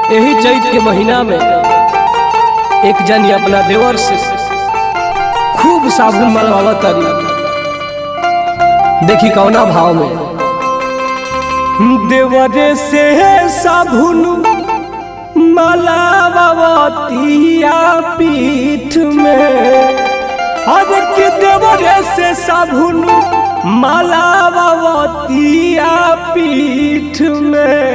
यही चैत के महीना में एक जनी अपना देवर से खूब साबुन मलवावत तारी देखी कौना भाव में देवरे से साबुन मलावतिया पीठ में अब के देवरे से साबुन मलावतिया पीठ में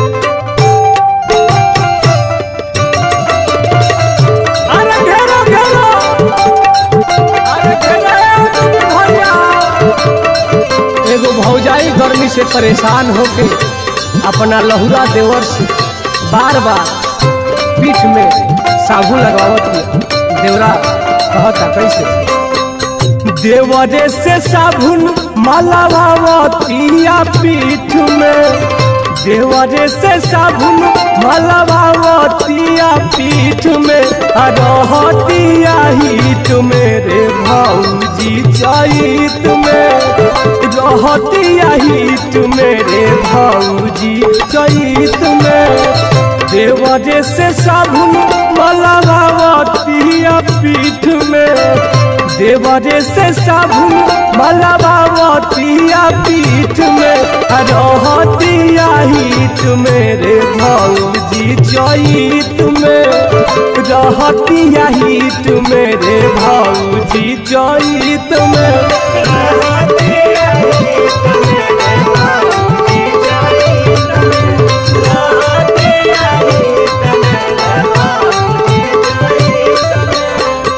अरे घेरो घेरो अरे घेरो दीदी भैया एगो भौजाई गर्मी से परेशान होके अपना लहुरा देवर से बार बार पीठ में साबुन लगावत है देवरा कहता कैसे देवरे से साबुन मलावतिया पीठ में देवरे से साबुन मलबावतिया पीठ में रहतिया हिट मेरे भौजी चैत में रहतिया हिट मेरे भौजी चैत में देवरे से साबुन मलबावतिया पीठ में देवरे से साबुन मलबावतिया पीठ में रहतिया हित मेरे भौजी चैत में रहतिया हित मेरे भौजी चैत में रहतिया हित मेरे भौजी चैत में रहतिया हित मेरे भौजी चैत में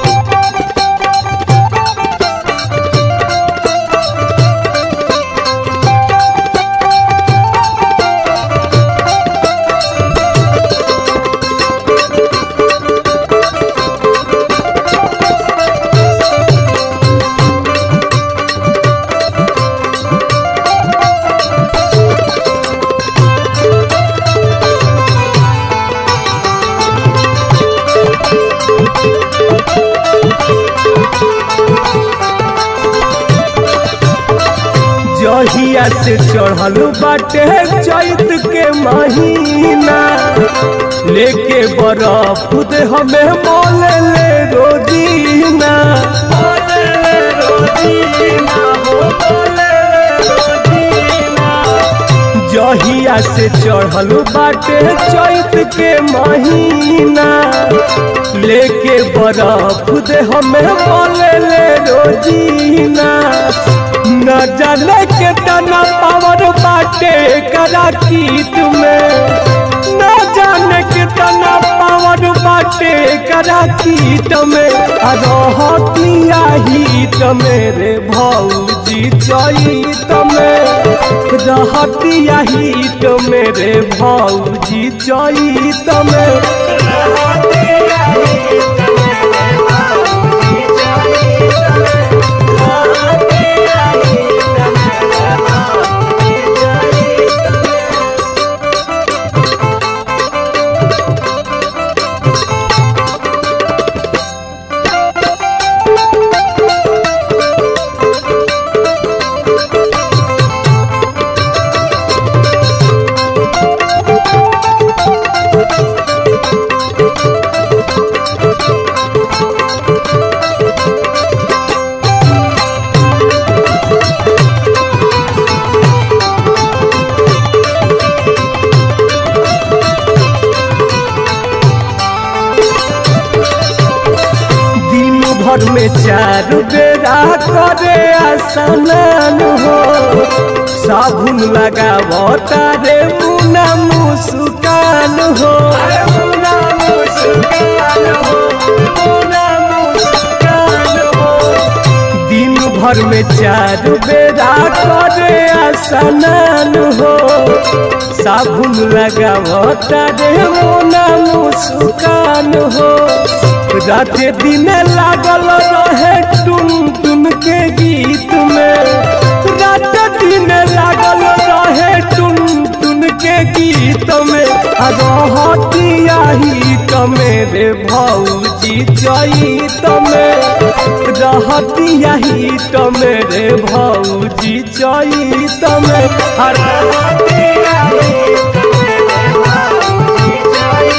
जहिया से चढ़ल बाटे चैत के महीना लेके बरफ दे हमें मोल ले रोजीना मोले ले रोजीना हो मोले ले रोजीना जहिया से चढ़ल बाटे चैत के महीना लेके बरफ दे हमें बोले ले रोजीना न जाने के तना पावर बाटे करा कीट में न जाने के तना पावर बाटे करा कीट में रहतिया हित मेरे भौजी चैत में रहतिया हित मेरे भौजी चैत में रहतिया हित मेरे भौजी चैत में रहतिया हित मेरे भौजी चैत में दिन भर में चार बेरा करे आसनान हो साबुन लगावो तारे मुना मुस्कान हो मुना मुस्कान हो मुना मुस्कान हो दिन भर में चार बेरा करे आसनान हो साबुन लगावो तारे मुना मुस्कान हो रात दिन लागल रहे टुन टुन के गीत में रात दिन लागल रहे टुन टुन के गीत में रहतिया हित मेरे भौजी चैत में रहतिया हित मेरे भौजी चैत में रहतिया हित मेरे भौजी चैत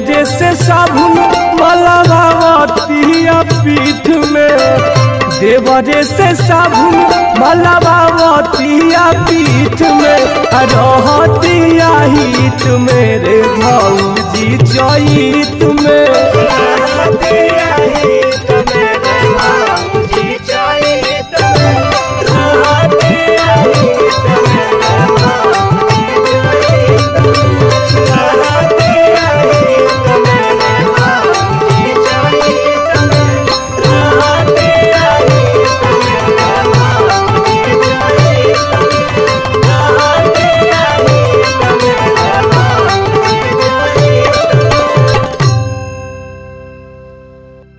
देवरे से साबुन मलबावतिया पीठ में देवरे से साबुन मलबावतिया पीठ में रहतिया हित मेरे भौजी जईत में